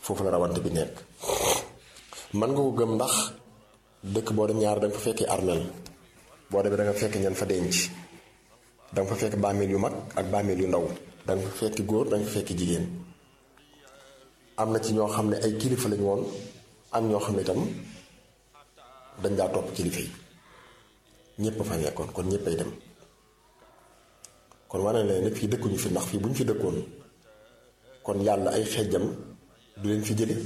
foofu la rawante bi nekk man nga ko gëm ndax dëkk boo dem ñaar da nga fa fekki armeel boo demee da nga fekk ñan fa denc da nga fa fekk bàmmeel yu mag ak bàmmeel yu ndaw da nga fa fekki góor da nga fa fekki jigéen am na ci ñoo xam ne ay kilifa lañu woon am ñoo xam ne itam dañ daa topp kilifa yi ñépp fa nekkoon kon ñéppay dem kon wane na ne fii dëkkuñu fi ndax fii bu ñu fi dëkkoon kon yàlla ay xejjam du leen fi jële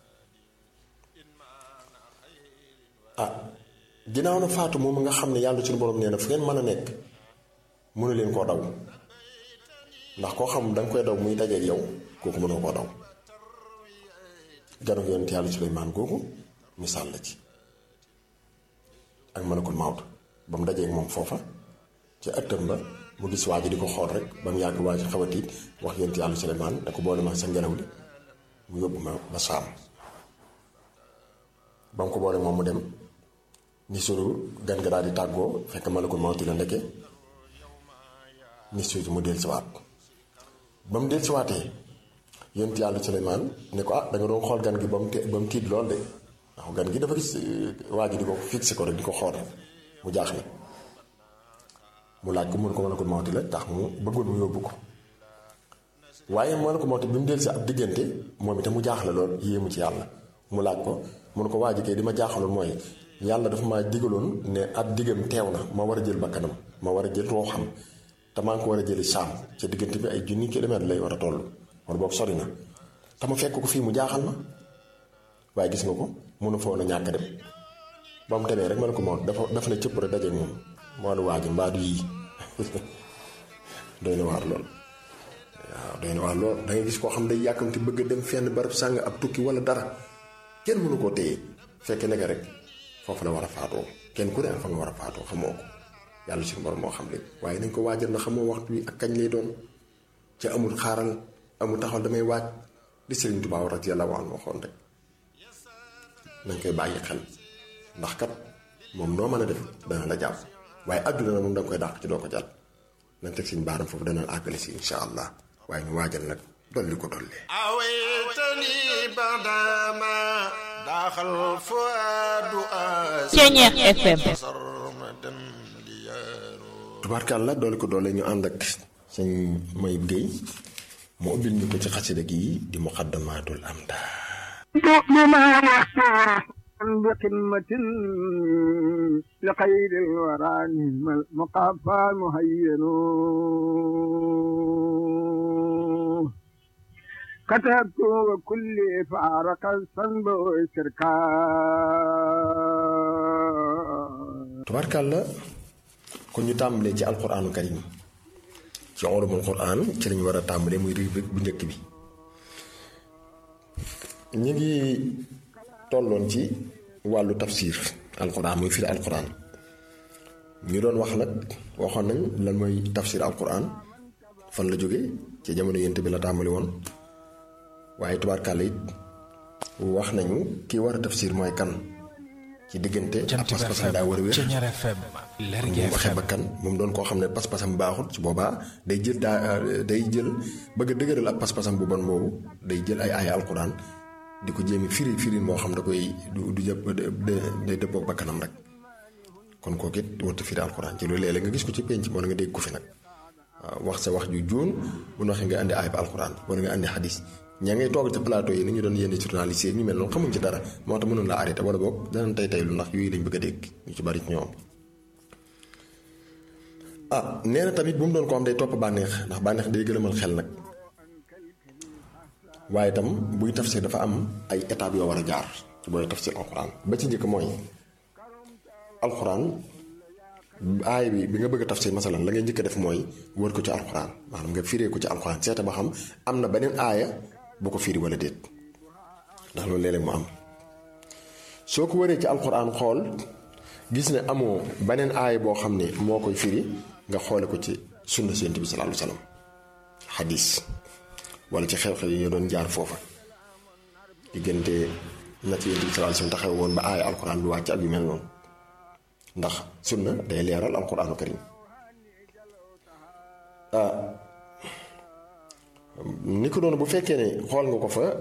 ah ginnaaw na faatu moom nga xam ne yàlla suñu borom nee na fu ngeen mën a nekk mënu leen koo daw ndax koo xam danga koy daw muy dajeeg yow kooku mënoo koo daw ganu yonent yàlla Suleymaan googu misaal la ci ak malakul mawt ba mu dajeeg moom foofa ci ëttam ba mu gis waa ji di ko xool rek ba mu yàgg waa ji xaw a tiit wax yonent yàlla Suleymaan da ko boole ma sa ngelaw li mu yóbbu ma ba saam ba mu ko boole moom mu dem ni suru gan nga daal di tàggoo fekk malakul mawti la ndekke ni suuti mu del siwaat ba mu del siwaatee yonent yàlla Suleymaan ne ko ah da nga doon xool gan gi ba mu te ba mu tiit lool de ndax gan gi dafa gis waa ji di ko fixé ko rek di ko xool rek mu jaaxle mu laaj ko mun ko malakul mawti la tax mu bëggoon mu yóbbu ko waaye malakul mawti bi mu del si ab diggante moom itam mu jaaxle lool yéemu ci yàlla mu laaj ko mun ko waa ji kay di ma jaaxaloon mooy yàlla dafa ma digaloon ne ab diggam teew na ma war a jël bakkanam ma war a jël rooxam te maa ngi ko war a jëli saam ca diggante bi ay junni kilomètre lay war a toll wala boobu sori na te ma fekk ko fii mu jaaxal ma waaye gis nga ko mënu fa woon a ñàkk dem ba mu demee rek ma ne ko moom dafa daf na cëpp rek daje moom moo du waaj mbaa du yii doy na waar lool waaw doy na waar lool da ngay gis koo xam day yàkkamti bëgg a dem fenn barab sàng ab tukki wala dara kenn mënu koo téye fekk nekk rek foofu la war a faatoo kenn ku ne fa nga war a faatoo xamoo ko yàlla suñu borom moo xam léegi waaye nañ ko waajal na xamoo waxtu wi ak kañ lay doon ca amul xaaral amul taxawal damay waaj di Sëriñ Tuubaa radiyallaahu anhu waxoon rek nañ koy bàyyi xel ndax kat moom noo mën a def dana la jàpp waaye àdduna na moom danga koy dàq ci doo ko jàll nañ teg suñu baaram foofu dana àggale si insha allah waaye ñu waajal nag dolli ko dollee Ceeñeex FM tubaarkàlla doole ko doole ñu ànd ak sëñ Mayib Guèye mu ubbil ñu ko ci xasida gi di muqaddamatul amda بقمة لخير الورى مقافى مهين كتبت وكل فارق الصنب شركا tubaarkàlla kon ñu tàmbalee ci alquraanu karim ci ulumul quraan ci lañu war a tàmbalee muy rubrique bu njëkk bi ñu ngi tolloon ci wàllu tafsir alquran muy firi alquran ñu doon wax nag waxoon nañ lan mooy tafsir alquran fan la jóge ci jamono yent bi la tàmbali woon waaye tubaarkàlla it wax nañu kii war a tafsir mooy kan ci diggante ak pas-pasam daa war a wér mu waxee ba kan moom doon koo xam ne pas-pasam baaxul su boobaa day jël daa day jël bëgg a dëgëral ak pas-pasam bu bon boobu day jël ay aaya alquran di ko jéemi firi firi moo xam da koy du du jëpp day dëppoog bakkanam rek kon kooku it warta firi alxuraan ci loolu léeg-léeg nga gis ko ci penc wala nga dégg ko fi nag waaw wax sa wax ju jóon bu ñu waxee nga andi ayib alxuraan wala nga andi xadis ña ngay toog ci plateau yi ni ñu doon yenn journaliste yi ñu mel noonu xamuñ ci dara moo tax mënoon la arrêté wala boog danañ tey tey lu ndax yooyu lañ bëgg a dégg ñu ci bari ci ñoom ah nee na tamit bu mu doon ko am day topp bànneex ndax bànneex day gëlëmal xel nag waaye itam buy tafsir dafa am ay étapes yoo war a jaar ci booy tafsir alxuraan ba ci njëkk mooy alxuraan aay bi bi nga bëgg a tafsir masalan la ngay njëkk a def mooy wër ko ci alxuraan maanaam nga firee ko ci alxuraan seeta ba xam am na beneen aaya bu ko firi wala déet ndax loolu léeg-léeg mu am soo ko wëree ci alxuraan xool gis ne amoo beneen aaya boo xam ne moo koy firi nga xoole ko ci sunna Yonent bi sallallahu alayhi wa sallam xadis wala ci xew-xew yi ñu doon jaar foofa diggante na ci Yonent bi sallallahu alayhi wa sallam taxaw woon ba aaya alxuraan bi wàcc ak yu mel noonu ndax sunna day leeral alxuraanu karim ni ko doon bu fekkee ne xool nga ko fa